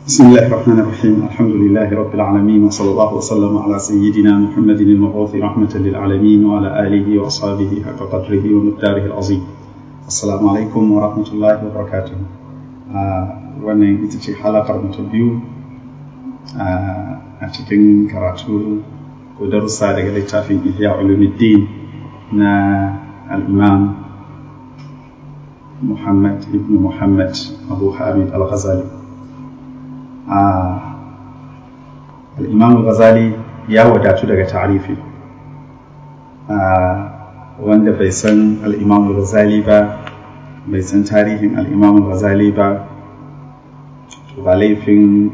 بسم الله الرحمن الرحيم الحمد لله رب العالمين وصلى الله وسلم على سيدنا محمد المبعوث رحمة للعالمين وعلى آله وأصحابه حق قدره ومقداره العظيم السلام عليكم ورحمة الله وبركاته wannan ita ce halakar mu ta biyu a cikin karatu ko darussa daga littafin ihya ulumuddin na al-imam muhammad ibn muhammad abu hamid al-ghazali al-imam al-ghazali ya wadatu daga ta'arifi wanda bai san al-imam al-ghazali ba bai san tarihin al-imam al-ghazali ba ba laifin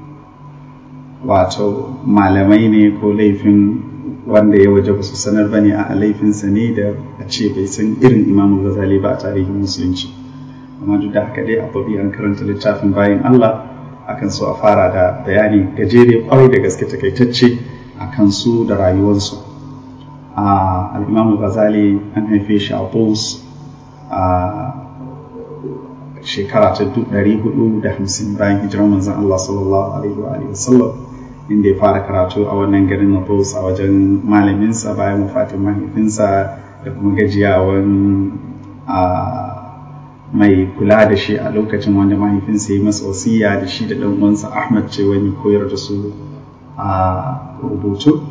wato malamai ne ko laifin wanda ya waje ba su sanar ba ne a laifinsa ne da a ce bai san irin imamu ghazali ba a tarihin musulunci amma duk da haka dai ababi an karanta littafin bayan allah akan so a fara da bayani gajere kwarai da gaske takaitacce a kansu da rayuwarsu a al'imamu ghazali an haife shi a bus a shekara ta ɗari hudu da hamsin bayan hijirar manzon Allah sallallahu alaihi wa sallam inda ya fara karatu a wannan garin na Bos a wajen malaminsa bayan wafatin mahaifinsa da kuma gajiyawan mai kula da shi a lokacin wanda mahaifinsa ya masa wasiya da shi da ɗan uwansa Ahmad ce wani koyar da su a rubutu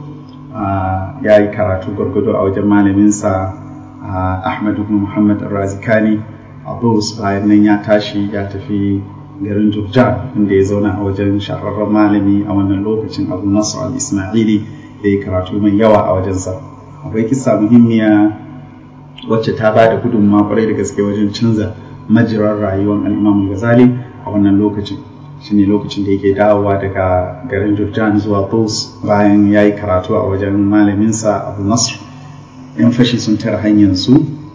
ya yi karatu gwargwado a wajen malaminsa Ahmad ibn Muhammad Razikani Abus bayan nan ya tashi ya tafi garin Jurjan inda ya zauna a wajen shahararren malami a wannan lokacin Abu Nasr al-Ismaili da ya karatu mai yawa a wajensa. Akwai kisa muhimmiya wacce ta ba da gudunmawa kwarai da gaske wajen canza majirar rayuwar al-Imam Ghazali a wannan lokacin. shine lokacin da yake dawowa daga garin Jurjan zuwa Bus bayan ya yi karatu a wajen malaminsa Abu Nasr. 'Yan fashi sun tara hanyar su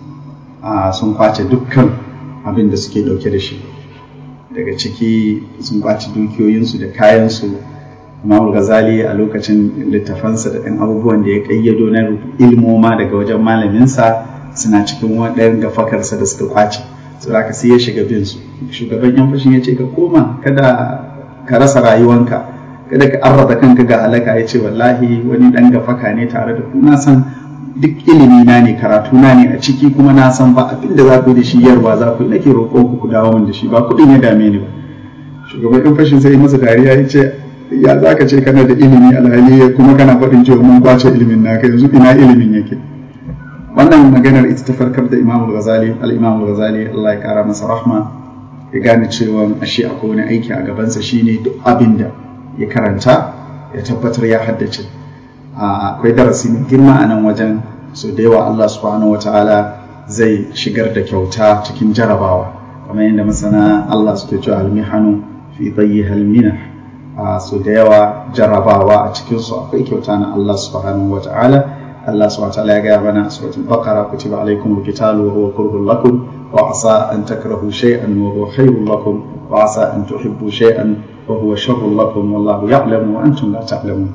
sun kwace dukkan abin da suke dauke da shi daga ciki sun kwace dukiyoyinsu da kayansu Imam Ghazali a lokacin littafansa da ɗan abubuwan da ya ƙayyado na ilmoma daga wajen malaminsa suna cikin waɗannan gafakarsa da suka kwace su aka sai ya shiga bin su shugaban yan fashin ya ce ka koma kada ka rasa rayuwanka kada ka arraba kanka ga halaka ya ce wallahi wani ɗan gafaka ne tare da ku na san duk ilimi na ne karatu na ne a ciki kuma na san ba abin da za ku da shi yarwa za ku nake roƙon ku ku dawo min da shi ba kuɗin ya dame ni ba shugaban ɗan fashin sai masa dariya ya ce ya za ka ce kana da ilimi alhali kuma kana faɗin cewa mun kwace ilimin naka yanzu ina ilimin yake wannan maganar ita ta farkar da imamul ghazali al-imamul ghazali Allah ya kara masa rahma ya gane cewa ashe akwai wani aiki a gabansa shine duk abin da ya karanta ya tabbatar ya haddace akwai darasi mai girma a nan wajen so da yawa Allah subhanahu wa ta'ala zai shigar da kyauta cikin jarabawa kamar yadda masana Allah suke cewa almihanu fi tsayi halmina so da yawa jarabawa a cikin su akwai kyauta na Allah subhanahu wa ta'ala Allah subhanahu wa ta'ala ya gaya mana a suratul baqara kutiba alaikum alqitalu wa huwa kurhun lakum wa asa an takrahu shay'an wa huwa khairun lakum wa asa an tuhibbu shay'an wa huwa sharrun lakum wallahu ya'lamu wa antum la ta'lamun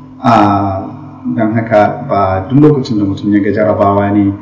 don haka ba duk lokacin da mutum ya ga jarabawa ne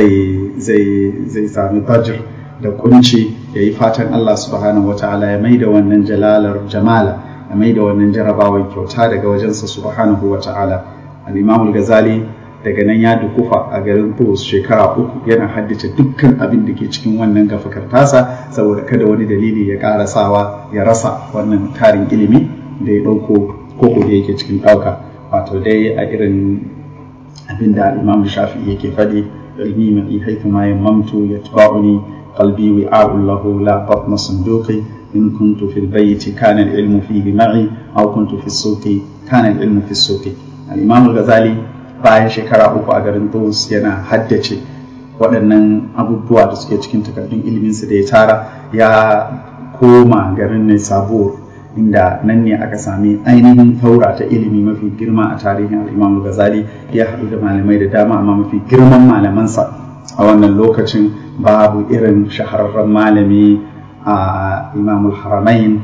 zai sami bajir da kunci ya yi fatan Allah subhanahu wata'ala ya maida wannan jalalar jamala ya maida wannan jarabawar kyauta daga wajensa subhanahu wata'ala al-imam ghazali daga nan ya dukufa a garin Bus shekara uku yana haddace dukkan abin da ke cikin wannan gafakar tasa saboda kada wani dalili ya ƙara sawa ya rasa wannan tarin ilimi da ya ɗauko koko da yake cikin ɗauka wato dai a irin abin da imam shafi yake faɗi ilmi mai haifu ma yammamtu ya tuba'uni qalbi wi'a'un lahu la batna sunduqi in kuntu fil bayti kana al-ilmu fihi ma'i aw kuntu fi suqi kana al-ilmu fi suqi al-imam al-ghazali bayan shekara uku a garin Tus yana haddace waɗannan abubuwa da suke cikin takardun iliminsa da ya tara ya koma garin ne sabuwar inda nan ne aka sami ainihin taura ta ilimi mafi girma a tarihin al'imam ghazali ya haɗu da malamai da dama amma mafi girman malamansa a wannan lokacin babu irin shahararren malami a imamul haramain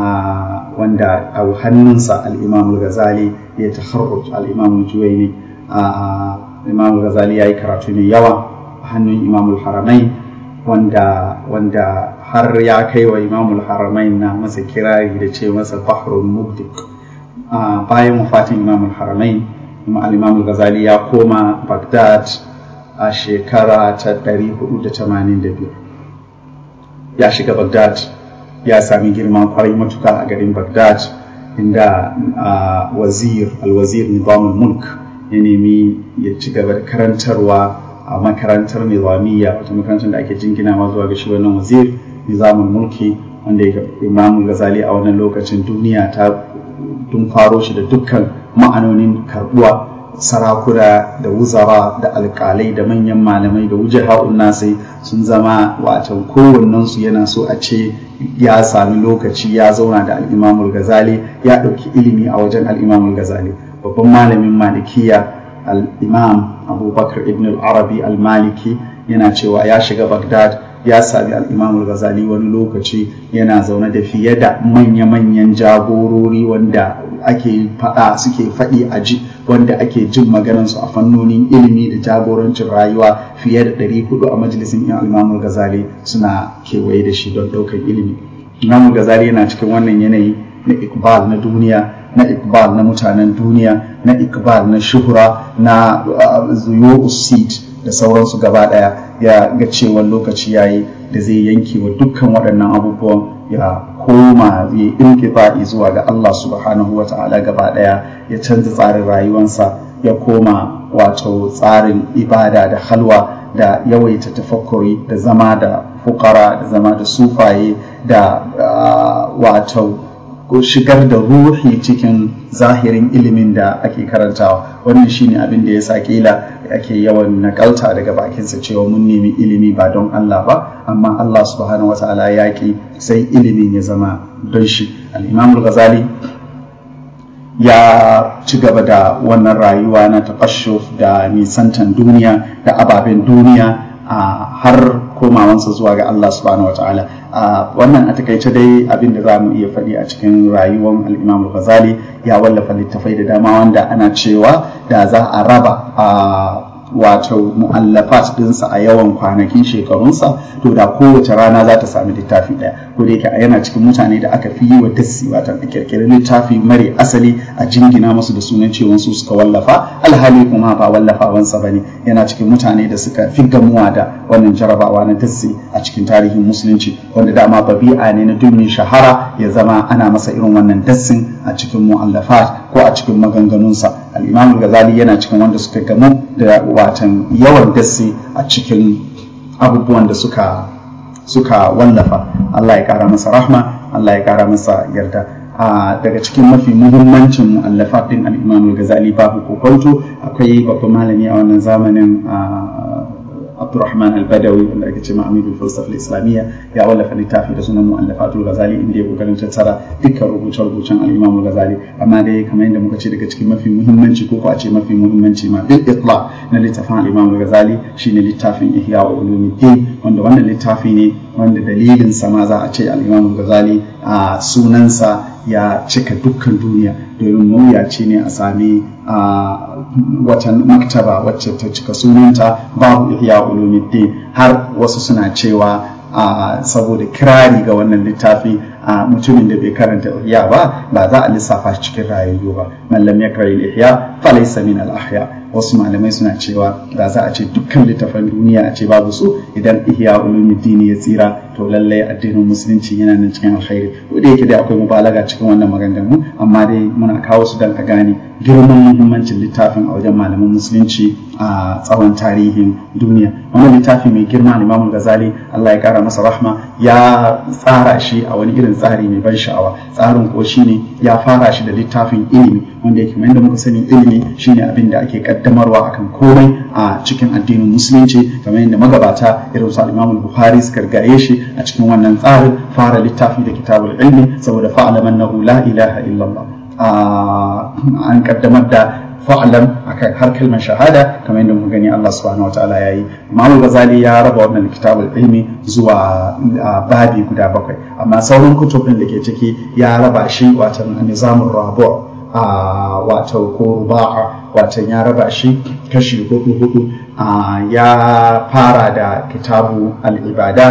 wanda a hannunsa al'imamul ghazali ya taharruj al'imamul juwaini imamul ghazali ya yi karatu mai yawa a hannun imamul haramain wanda wanda har ya kai wa imamul haramain na masa kirari da ce masa bahrul mubdik bayan wafatin imamul haramain al-imamul ghazali ya koma baghdad a shekara ta 485 ya shiga baghdad ya sami girma kwarai matuka a garin baghdad inda wazir alwazir nizamul mulk ya nemi ya ci gaba da karantarwa a makarantar nizamiyya wata makarantar da ake jinginawa zuwa ga shi wannan wazir nizamul mulki wanda ya imamul gazali a wannan lokacin duniya ta tun faro shi da dukkan ma'anonin karbuwa sarakuna da wuzara da alkalai da manyan malamai da wujaha'un nasai sun zama watan kowannensu yana so a ce ya sami lokaci ya zauna da al'imamul gazali ya ɗauki ilimi a wajen al'imamul gazali babban malamin malikiya al'imam abubakar ibn al-arabi al-maliki yana cewa ya shiga bagdad ya sami al'imamul gazali wani lokaci yana zaune da fiye da manya-manyan jagorori wanda ake faɗa suke faɗi a ji wanda ake jin maganansu a fannonin ilimi da jagorancin rayuwa fiye da ɗari hudu a majalisin yan al'imamul gazali suna kewaye da shi don ɗaukar ilimi imamul gazali yana cikin wannan yanayi na ikbal na duniya na ikbal na mutanen duniya na ikbal na shuhura na zuyo usid da sauransu gaba daya ya ga cewa lokaci yayi da zai yanke wa dukkan waɗannan abubuwan ya koma ya inqita'i zuwa ga Allah subhanahu wa ta'ala gaba daya ya canza tsarin rayuwarsa ya koma wato tsarin ibada da halwa da yawaita tafakkuri da zama da fukara da zama da sufaye da wato shigar da ruhi cikin zahirin ilimin da ake karantawa wannan shine abin da ya sa kila ake yawan nakalta daga bakinsa cewa mun nemi ilimi ba don Allah ba amma Allah subhanahu wataala ya ki sai ilimin ya zama don shi al-Imam al-Ghazali ya ci gaba da wannan rayuwa na taqashshuf da nisantan duniya da ababen duniya har komawansa zuwa ga Allah subhanahu wataala wannan a takaice dai abin da za mu iya faɗi a cikin rayuwar al'imam ghazali ya wallafa littafai da dama wanda ana cewa da za a raba a wato mu'allafat dinsa a yawan kwanakin shekarunsa to da kowace rana za ta sami littafi ɗaya ko da yake yana cikin mutane da aka fi yi wa dassi wato a kirkiri littafi mare asali a jingina musu da sunan cewa su suka wallafa alhali kuma ba wallafawansa ba ne yana cikin mutane da suka fi gamuwa da wannan jarabawa na dassi a cikin tarihin musulunci wanda dama babi'a ne na duk shahara ya zama ana masa irin wannan dassin a cikin mu'allafat ko a cikin maganganunsa al-imam ghazali yana cikin wanda suka gamu da watan yawan dassi a cikin abubuwan da suka suka wallafa Allah ya kara masa rahma Allah ya kara masa yarda daga cikin mafi muhimmancin mu'allafat din al-imam ghazali babu kokonto akwai babban malami a wannan zamanin Abdurrahman al-Badawi wanda ake ce Amidul Falsafa Islamiyya ya wallafa littafi da sunan Mu'allafatul Ghazali inda ya kokarin tattara dukkan rubuce-rubucen al-Imam Ghazali amma dai kamar yadda muka ce daga cikin mafi muhimmanci ko a ce mafi muhimmanci ma bil itla na littafin al-Imam Ghazali shine littafin Ihya wa Ulumuddin wanda wannan littafi ne wanda dalilin sa ma za a ce al-Imam Ghazali a sunansa ya cika dukkan duniya domin mawuyaci ne a sami wata maktaba wacce ta cika sunanta babu ihya ulumuddin har wasu suna cewa saboda kirari ga wannan littafi a mutumin da bai karanta ihya ba ba za a lissafa shi cikin rayayyu ba mallam ya kare ihya fa laysa min al ahya wasu malamai suna cewa da za a ce dukkan littafan duniya a ce babu su idan ihya ulumuddin ya tsira to lallai addinin musulunci yana nan cikin alkhairi ko da yake dai akwai mubalaga cikin wannan maganganu amma dai muna kawo su dan a gane girman muhimmancin littafin a wajen malaman musulunci a tsawon tarihin duniya wannan littafi mai girma Imam Ghazali Allah ya kara masa rahma ya tsara shi a wani irin tsari mai ban sha'awa tsarin ko shine ya fara shi da littafin ilimi wanda yake yadda muka sani ilimi shine abin da ake kaddamarwa akan komai a cikin addinin musulunci kamar yadda magabata irin su Imam Bukhari suka gaye shi a cikin wannan tsarin fara littafi da kitabul ilmi saboda fa'alamannahu la ilaha illallah an kaddamar da fa'alam akan har kalmar shahada kamar yadda muka gani Allah subhanahu wa ta'ala yayi Imam Ghazali ya raba wannan kitabul ilmi zuwa babi guda bakwai amma sauran kutubin da ke ciki ya raba shi wato nizamur rabu' wato ko ruba'a wato ya raba shi kashi hudu hudu ya fara da kitabu al-ibadat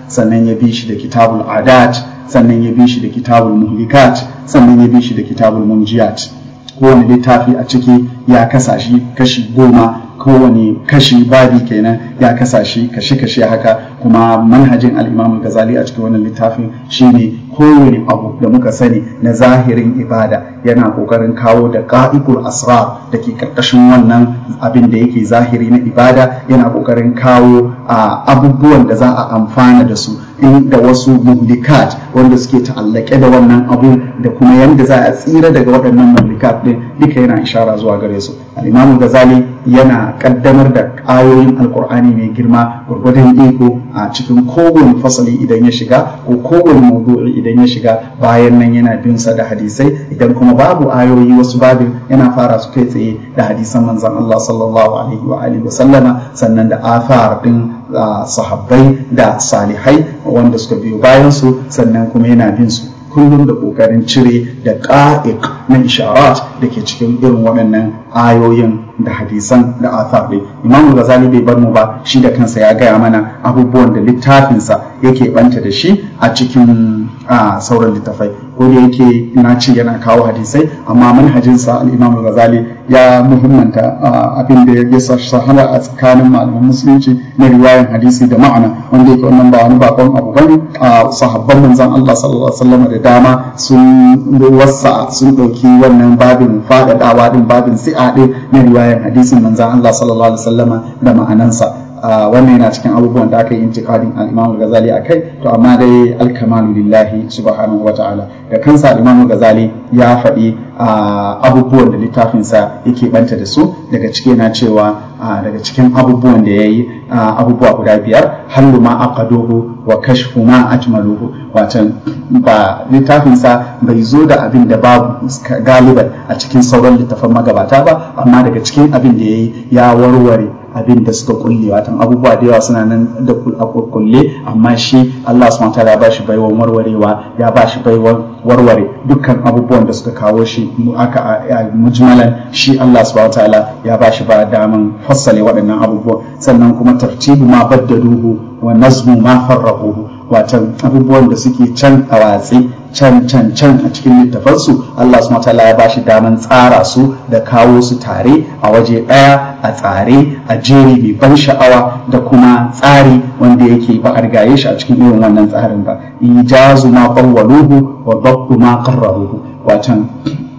sannan ya bi shi da kitabul adat sannan ya bi shi da kitabul muhlikat sannan ya bi shi da kitabul munjiyat kowane littafi a ciki ya kasa shi kashi goma kowane kashi babi kenan ya kasa shi kashe-kashe haka kuma manhajin al'imam gazali a cikin wannan littafin shine kowane abu da muka sani na zahirin ibada yana kokarin kawo da ka'ikul asrar da ke karkashin wannan abin da yake zahiri na ibada yana kokarin kawo abubuwan da za a amfana da su da wasu muhlikat wanda suke ta'allake da wannan abu da kuma yadda za a tsira daga waɗannan muhlikat din duka yana ishara zuwa gare su al-imamu gazali yana kaddamar da ayoyin alkur'ani mai girma gwargwadon iko a cikin kowane fasali idan ya shiga ko kowane maudu'i idan ya shiga bayan nan yana bin sa da hadisai idan kuma babu ayoyi wasu babin yana fara su kai tsaye da hadisan manzon Allah sallallahu alaihi wa alihi wa sallama sannan da athar din sahabbai da salihai wanda suka biyo bayan su sannan kuma yana bin su kullum da kokarin cire da ƙa'iq na isharat da ke cikin irin waɗannan ayoyin da hadisan da athar ɗin imam ghazali bai bar mu ba shi da kansa ya gaya mana abubuwan da littafinsa yake banta da shi a cikin sauran littafai ko da yake na ce yana kawo hadisai amma manhajinsa al-imam ghazali ya muhimmanta abin da ya sahara a tsakanin malaman musulunci na riwayan hadisi da ma'ana wanda yake wannan ba wani bakon abu bane sahabban manzon Allah sallallahu alaihi wasallam da dama sun wasa sun ɗauki wannan babin faɗaɗawa din babin si'a din na riwayan hadisin manzon Allah sallallahu alaihi wasallama da ma'anansa wannan yana cikin abubuwan da aka yi intiqadin al-Imam Ghazali akai to amma dai al-kamalu lillahi subhanahu wa ta'ala da kansa al-Imam Ghazali ya faɗi abubuwan da littafinsa yake banta da su daga ciki yana cewa daga cikin abubuwan da yayi abubuwa guda biyar hallu ma aqaduhu wa kashfu ma ajmaluhu watan ba littafinsa bai zo da abin da babu galiban a cikin sauran littafan magabata ba amma daga cikin abin da yayi ya warware abin da suka kulle watan abubuwa da yawa suna nan da kulle amma shi Allah subhanahu wataala ya bashi baiwan warwarewa ya bashi baiwan warware dukkan abubuwan da suka kawo shi aka mujmalan shi Allah subhanahu wataala ya bashi ba daman fassale waɗannan abubuwan sannan kuma tartibu ma baddaduhu wa nazmu ma farraquhu watan abubuwan da suke can a watsi can can can a cikin littafansu Allah subhanahu wataala ya bashi daman tsara su da kawo su tare a waje ɗaya a tsare a jeri mai ban sha'awa da kuma tsari wanda yake ba a rigaye shi a cikin irin wannan tsarin ba ijazu ma qawwaluhu wa dabbu ma qarraruhu watan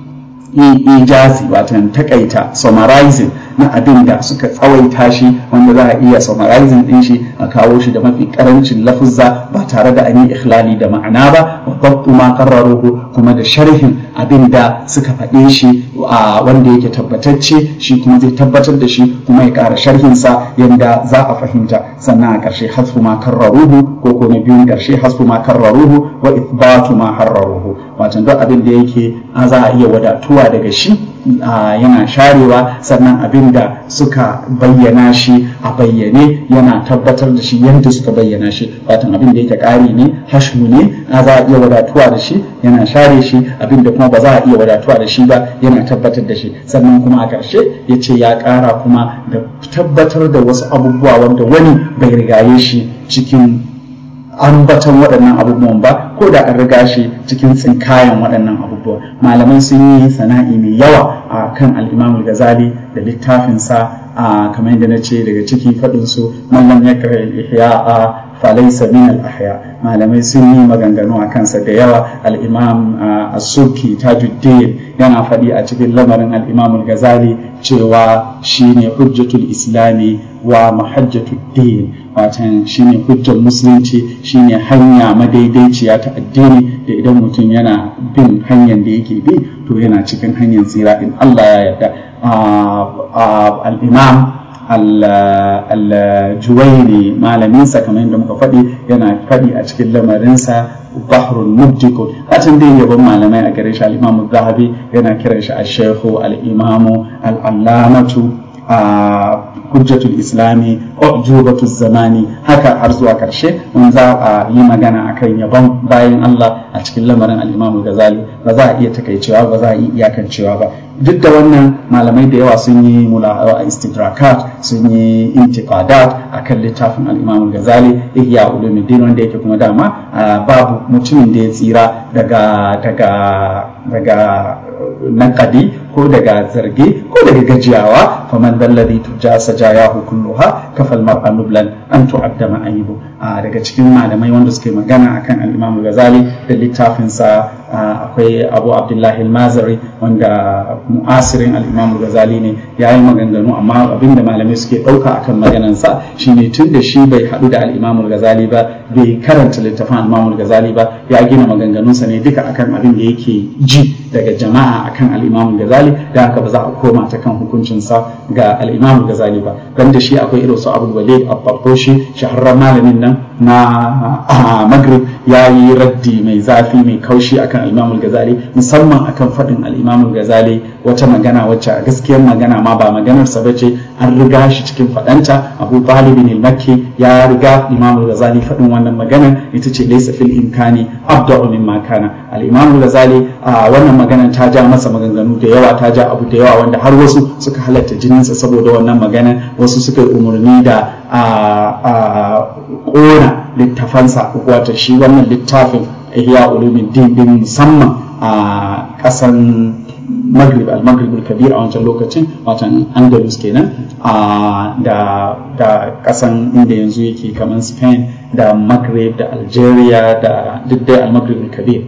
ijazi watan takaita summarizing na abin da suka tsawaita shi wanda za a iya summarizing din shi a kawo shi da mafi karancin lafuzza ba tare da an yi ikhlali da ma'ana ba wa dabtu ma qarraruhu kuma da sharhin abin da suka faɗe shi a wanda yake tabbatacce shi kuma zai tabbatar da shi kuma ya ƙara sharhin sa yanda za a fahimta sannan a ƙarshe hasfu ma karraruhu ko ko na biyun ƙarshe hasfu ma karraruhu wa ithbatu ma harraruhu wato duk abin da yake za a iya wadatuwa daga shi yana sharewa sannan abin da suka bayyana shi a bayyane yana tabbatar da shi yadda suka bayyana shi watan abin da yake ƙari ne hashu ne za a iya wadatuwa da shi yana share shi abin da kuma ba za a iya wadatuwa da shi ba yana tabbatar da shi sannan kuma a ƙarshe ya ce ya ƙara kuma da tabbatar da wasu abubuwa wanda wani bai rigaye shi cikin ambatan waɗannan abubuwan ba ko da an riga shi cikin tsinkayen waɗannan abubuwa malamai sun yi sana'i mai yawa a kan al'imam gazali da littafinsa a kamar yadda na ce daga ciki faɗinsu mallam ya kare ihya a falaisa min al-ahya malamai sun yi maganganu a kansa da yawa al-imam as-subki tajuddin yana faɗi a cikin lamarin al-imam al-ghazali cewa shine hujjatul islami wa mahajjatul din watan shine hujjar musulunci shine hanya madaidaiciya ta addini da idan mutum yana bin hanyar da yake bi to yana cikin hanyar tsira in Allah ya yarda al-imam al-juwaini malaminsa kamar yadda muka faɗi yana faɗi a cikin lamarinsa bahrun mubdikun a can dai yabon malamai a gare shi al-imamu zahabi yana kiran shi al-shehu al-imamu al-allamatu hujjatul islami ujubatu zamani haka har zuwa karshe in za a yi magana akan yabon bayan Allah a cikin lamarin al-Imam Ghazali ba za a iya takaicewa ba za a iya iyakancewa ba duk da wannan malamai da yawa sun yi mula istidrakat sun yi intiqadat akan littafin al-Imam Ghazali Ihya Ulumuddin wanda yake kuma dama babu mutumin da ya tsira daga daga daga nakadi ko daga zarge ko daga gajiyawa faman dalladhi tuja sajayahu kulluha kafal mar'a nublan an tu'adda ma'ayibu daga cikin malamai wanda suke magana akan al-Imam Ghazali da littafinsa akwai Abu Abdullahi al-Mazari wanda mu'asirin al-Imam Ghazali ne yayi maganganu amma abinda malamai suke dauka akan maganansa shine tun da shi bai hadu da al-Imam Ghazali ba bai karanta littafin al-Imam Ghazali ba ya gina maganganunsa ne duka akan abin da yake ji daga jama'a akan al-Imam Ghazali da haka ba za a koma ta kan hukuncinsa ga al-Imam Ghazali ba dan da shi akwai irin su Abu Walid al-Tartoshi shahararren malamin nan na Maghrib ya yi raddi mai zafi mai kaushi akan al-Imam Ghazali musamman akan faɗin al-Imam Ghazali wata magana wacce a gaskiyar magana ma ba maganar sa bace an riga shi cikin faɗanta Abu Talib al-Makki ya riga Imam Ghazali faɗin wannan magana ita ce laysa fil imkani abda'u mimma kana al-Imam Ghazali wannan magana ta ja masa maganganu da yawa ta ja abu da yawa wanda har wasu suka halatta jininsa saboda wannan magana wasu suka yi umarni da a ƙona littafansa wato shi wannan littafin ihya ulumuddin din musamman a ƙasan maghrib al-maghrib al-kabir a wancan lokacin watan andalus kenan da da kasan inda yanzu yake kamar spain da maghrib da algeria da duk dai al-maghrib al-kabir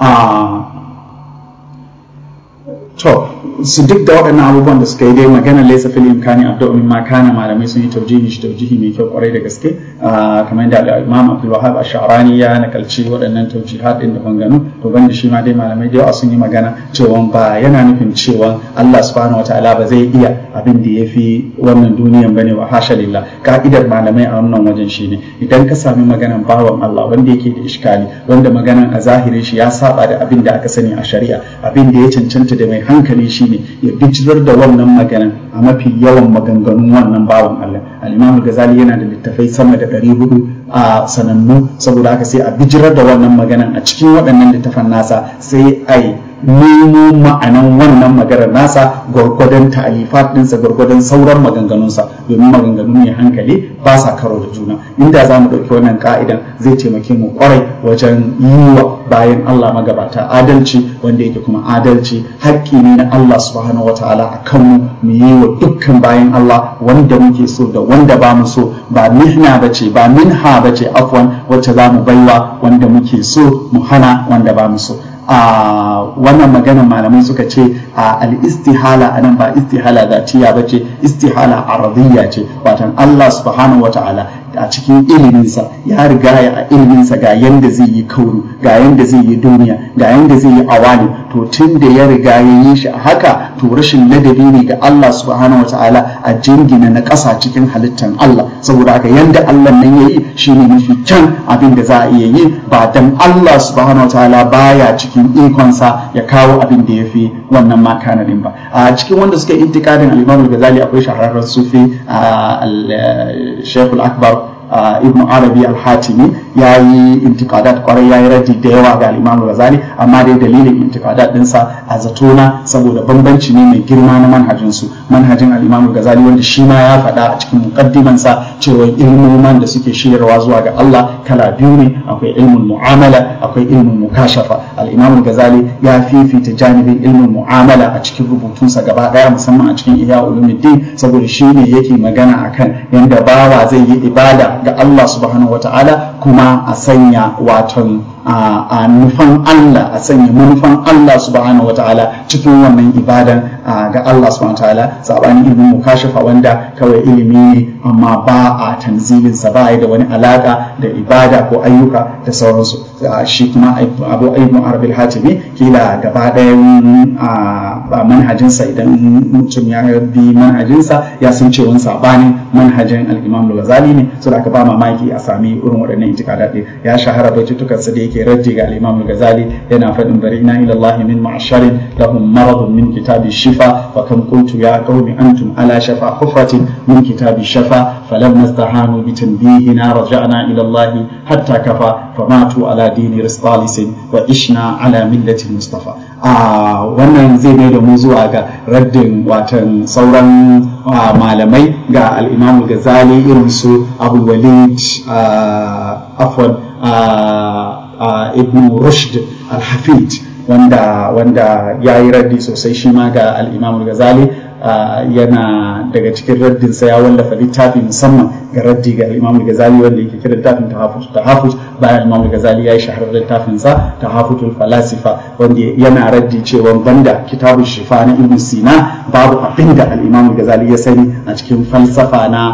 to su duk da waɗannan abubuwan da suka yi dai magana laisa fil imkani abda min ma kana malamai sun yi taujihi shi taujihi mai kyau kwarai da gaske kamar yadda Imam Abdul Wahhab Ash-Sha'rani ya nakalci waɗannan taujihat din da banganu to banda shi ma dai malamai da yawa sun yi magana cewa ba yana nufin cewa Allah subhanahu wataala ba zai iya abin da yafi wannan duniyan bane wa hasha lillah ka'idar malamai a wannan wajen shine idan ka sami maganan bawan Allah wanda yake da iskali wanda maganan a zahirin shi ya saba da abin da aka sani a shari'a abin da ya cancanta da mai hankali shi ne ya bijirar da wannan maganan a mafi yawan maganganun wannan bawan Allah al-Imam Ghazali yana da littafai sama da ɗari hudu a sanannu saboda haka sai a bijirar da wannan maganan a cikin waɗannan littafan nasa sai a yi nemo ma'anan wannan maganar nasa gwargwadon ta'alifat ɗinsa gwargwadon sauran maganganunsa domin maganganu ne hankali ba sa karo da juna inda za mu ɗauki wannan ka'idan zai taimake mu kwarai wajen yi wa bayan Allah magabata adalci wanda yake kuma adalci haƙƙi ne na Allah subhanahu wa ta'ala a kanmu mu yi wa dukkan bayan Allah wanda muke so da wanda ba mu so ba mihna bace ba minha bace afwan wacce za mu baiwa wanda muke so mu hana wanda ba mu so a wannan maganar malamai suka ce a al-istihala anan ba istihala zatiya ba ce istihala aradiyya ce watan Allah subhanahu wata'ala a cikin iliminsa ya riga ya a iliminsa ga yanda zai yi kauru ga yanda zai yi duniya ga yanda zai yi awali to tun da ya riga ya yi shi a haka to rashin ladabi ne ga Allah subhanahu wata'ala a jingina na ƙasa cikin halittan Allah saboda haka yanda Allah nan ya yi shine mafi kyan abin da za a iya yi ba dan Allah subhanahu wata'ala baya cikin ikonsa ya kawo abin da ya fi wannan makanadin ba a cikin wanda suka yi intikadin al-Imam al-Ghazali akwai shahararren sufi al-Sheikh al-Akbar ibn arabi al-hatimi ya yi intikadat kwarai ya yi raddi da yawa ga al-imam ghazali amma dai dalilin intikadat dinsa a zatona saboda bambanci ne mai girma na manhajin su manhajin al-imam ghazali wanda shi ma ya faɗa a cikin muqaddimansa cewa ilmoman da suke shiryarwa zuwa ga Allah kala biyu ne akwai ilmin mu'amala akwai ilmin mukashafa al-imam ghazali ya fifita janibin ilmin mu'amala a cikin rubutunsa gaba daya musamman a cikin ihya ulumuddin saboda shi ne yake magana akan yanda bawa zai yi ibada ga Allah subhanahu wata'ala kuma a sanya waton a nufan Allah a sanya manufan Allah subhanahu wata'ala cikin wannan ibadan ga Allah subhanahu wata'ala sabanin ilimin mukashafa wanda kawai ilimi ne amma ba a tanzilin sa ba da wani alaka da ibada ko ayyuka da sauransu shi kuma abu ayyukan arabil hatimi kila gaba ɗayan manhajinsa idan mutum ya bi manhajinsa ya san cewa sabanin manhajin al-imam al-ghazali ne saboda aka ba mamaki a sami irin waɗannan itikada ɗin ya shahara baitutukansa da yake raddi ga al-imam al-ghazali yana faɗin bari ina ila Allah min ma'sharin lahum maradun min kitabi shifa وكم قلت يا قوم أنتم على شفا حفرة من كتاب الشفا فلما استهانوا بتنبيهنا رجعنا إلى الله حتى كفى فماتوا على دين رسطالس وعشنا على ملة المصطفى آه wannan zai mai da mu zuwa ga raddin watan sauran malamai ga al-Imam Ghazali irin su Abu Walid afwan Ibn Rushd al-Hafid wanda wanda ya yi raddi sosai shi ma ga al-Imam Ghazali yana daga cikin raddinsa ya wallafa littafi musamman ga raddi ga Imam Ghazali wanda yake kira littafin tahafut tahafut bayan Imam Ghazali ya yi shaharar littafin sa tahafutul falasifa wanda yana raddi cewa banda kitabun shifa na Ibn Sina babu abin da al-Imam Ghazali ya sani a cikin falsafa na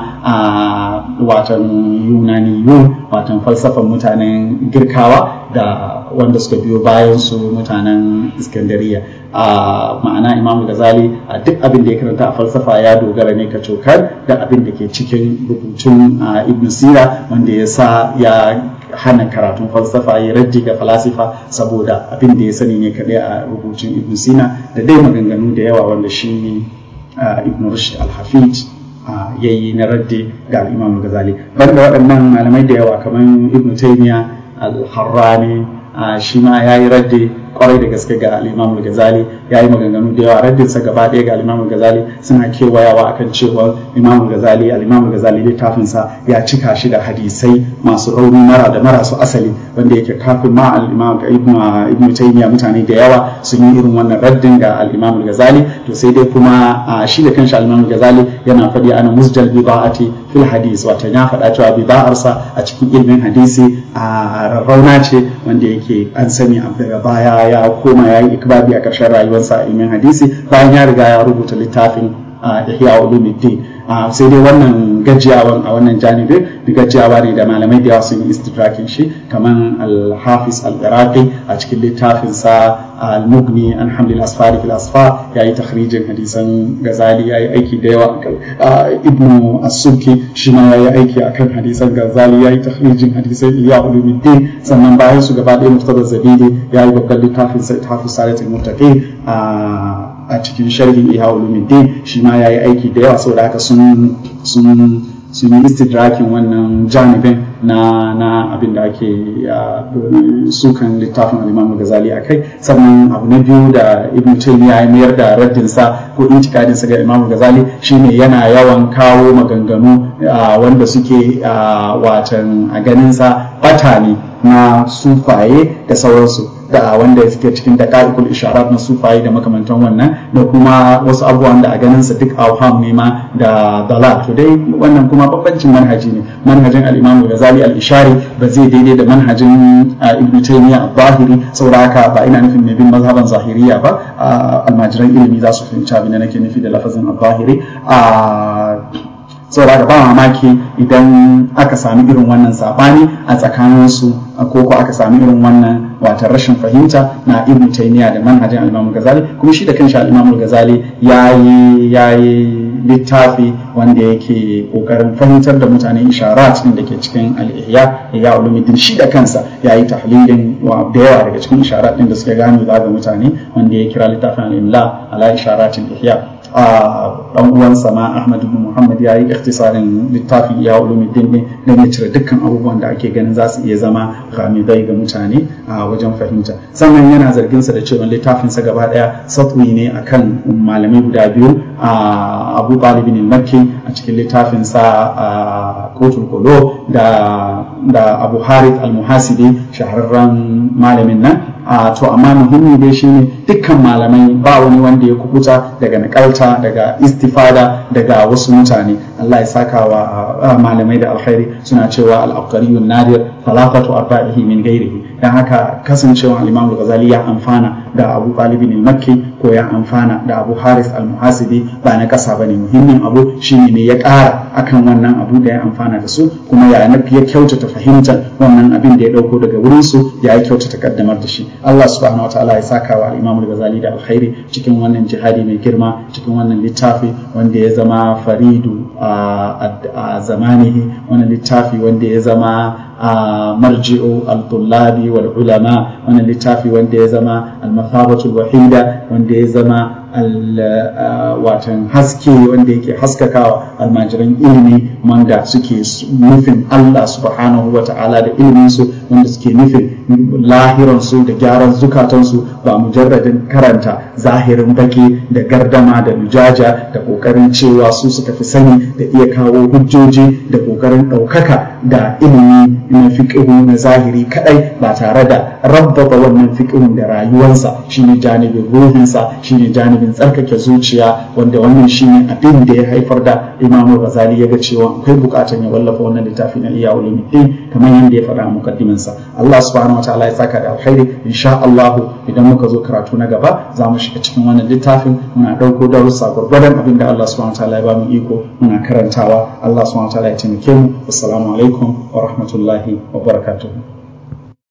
watan Yunaniyun watan falsafan mutanen Girkawa da wanda suka biyo bayan su mutanen Iskandariya a ma'ana Imam Ghazali a duk abin da ya karanta a falsafa ya dogara ne ka cokar da abin da ke cikin rubutun Ibn Sira wanda ya sa ya hana karatun falsafa ya raddi ga falasifa saboda abin da ya sani ne kaɗai a rubutun Ibn Sina da dai maganganu da yawa wanda shi Ibn Rushd al-Hafid ya yi na raddi ga Imam Ghazali banda waɗannan malamai da yawa kamar Ibn Taymiyyah al-Harrani shi ma ya yi raddi kwarai da gaske ga al-Imam Ghazali ya yi maganganu da yawa raddin sa gaba ɗaya ga al-Imam Ghazali suna kewayawa akan cewa Imam Ghazali al-Imam Ghazali littafin sa ya cika shi da hadisai masu rauni mara da marasu asali wanda yake kafin ma al-Imam Ibn Ibn Taymiyyah mutane da yawa sun yi irin wannan raddin ga al-Imam Ghazali to sai dai kuma shi da kanshi al-Imam Ghazali yana faɗi ana musdal bida'ati fil hadis wato ya faɗa cewa bida'arsa a cikin ilmin hadisi a rarrauna ce wanda yake an sani daga baya ya koma ya yi ikbabi a ƙarshen rayuwarsa a ilmin hadisi bayan ya riga ya rubuta littafin ihya ulumuddin sai dai wannan gajiyawan a wannan janibin da gajiyawa ne da malamai da yawa sun yi istidrakin shi kamar al-hafiz al-iraqi a cikin littafin sa al-mughni an hamlil asfari fil asfar ya yi takhrijin hadisan gazali ya yi aiki da yawa ibnu as-subki shi ma ya yi aiki akan hadisan gazali ya yi takhrijin hadisan iya ulumuddin sannan bayan su gaba ɗaya muftada zabidi ya yi babban littafin sa hafiz salatul muttaqin a cikin sharhin iya ulumuddin shi ma ya yi aiki da yawa saboda haka sun sun sun yi istidrakin wannan janibin na na abin da ake sukan littafin al-Imam Ghazali a kai sannan abu na biyu da Ibn Taymiyyah ya mayar da raddin sa ko intikadin sa ga Imam Ghazali shine yana yawan kawo maganganu wanda suke watan a ganin sa bata ne na sufaye da sauransu da wanda suke cikin daqaiqul isharat na sufaye da makamantan wannan da kuma wasu abubuwan da a ganin sa duk awham ne ma da dalal to dai wannan kuma babbancin manhaji ne manhajin al-Imam Ghazali al-Ishari ba zai daidai da manhajin Ibn Taymiyyah al-Zahiri saboda haka ba ina nufin mai bin mazhaban zahiriya ba almajiran ilimi za su fahimci abin da nake nufi da lafazin al-Zahiri saboda ba mamaki idan aka sami irin wannan sabani a tsakaninsu ko ko aka sami irin wannan watan rashin fahimta na ibn taymiya da manhajin al-imam ghazali kuma shi da kanshi al-imam ghazali yayi yayi littafi wanda yake kokarin fahimtar da mutane isharat din da ke cikin al-ihya ya ulumuddin shi da kansa yayi tahlilin wa da yawa daga cikin isharat din da suka gano ga mutane wanda ya kira littafin al-imla ala isharatil ihya dan uwansa ma Ahmad ibn Muhammad ya yi ikhtisarin littafin ya ulumuddin ne don ya cire dukkan abubuwan da ake ganin za su iya zama gamidai ga mutane a wajen fahimta sannan yana zargin sa da cewa littafin sa gaba daya satwi ne akan malamai guda biyu a Abu Talib bin Makki a cikin littafin sa Qutul Qulub da da Abu Harith al-Muhasibi shahararren malamin nan a to amma muhimmi dai shine dukkan malamai ba wani wanda ya kubuta daga nakalta daga istifada daga wasu mutane Allah ya saka wa malamai da alkhairi suna cewa al-aqariyun nadir falafatu arba'ihi min ghairihi dan haka kasancewa al-Imam al-Ghazali ya amfana da Abu Talib al-Makki ko ya amfana da Abu Haris al-Muhasibi ba na kasa bane muhimmin abu shine ne ya ƙara akan wannan abu da ya amfana da su kuma ya nafi ya kyautata fahimtar wannan abin da ya dauko daga wurin su ya kyautata kaddamar da shi Allah subhanahu wa ta'ala ya saka wa al-Imam al-Ghazali da alkhairi cikin wannan jihadi mai girma cikin wannan littafi wanda ya zama faridu a zamanihi wannan littafi wanda ya zama marji'u al-tullabi wal ulama wannan littafi wanda ya zama al-mathabatul wahida wanda ya zama watan haske wanda yake haskakawa almajiran ilimi wanda suke nufin Allah subhanahu wa ta'ala da iliminsu wanda suke nufin lahiransu da gyaran zukatansu ba mujarradin karanta zahirin baki da gardama da lujaja da kokarin cewa su suka fi sani da iya kawo hujjoji da kokarin ɗaukaka da ilimi na fiƙihu na zahiri kadai ba tare da rabbaba wannan fiƙihun da rayuwarsa shine janibin ruhinsa shine janibin tsarkake zuciya wanda wannan shine abin da ya haifar da imamu ghazali ya ga cewa akwai bukatar ya wallafa wannan littafi na iya ulumuddin kamar yadda ya faɗa a mukaddiminsa Allah subhanahu wataala ya saka da alkhairi insha Allah idan muka zo karatu na gaba za mu shiga cikin wannan littafin muna ɗauko darussa gwargwadon abin da Allah subhanahu wataala ya ba mu iko muna karantawa Allah subhanahu wataala ya taimake mu assalamu alaikum wa rahmatullahi wa barakatuh